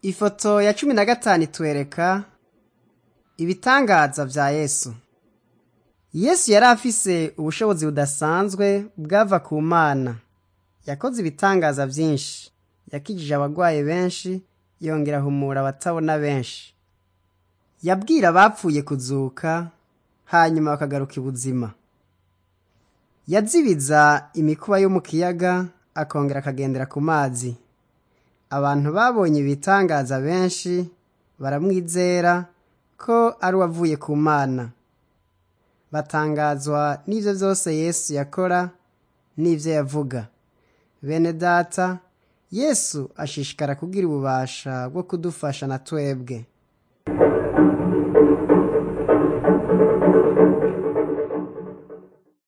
Ifoto ya cumi na gatanu itwereka ibitangaza vya Yesu. Yesu yari afise ubushobozi budasanzwe bwava ku Mana. Yakoze ibitangaza vyinshi. Yakijije abagwaye benshi, yongera ahumura abatabona benshi. Yabwira abapfuye kuzuka, hanyuma bakagaruka ibuzima. Yazibiza imikuba yo mu kiyaga, akongera akagendera ku mazi. Abantu babonye ibitangaza benshi baramwizera ko ari uwavuye ku Mana. Batangazwa n'ivyo vyose Yesu yakora n'ivyo yavuga. Bene data, Yesu ashishikara kugira ububasha bwo kudufasha na twebwe.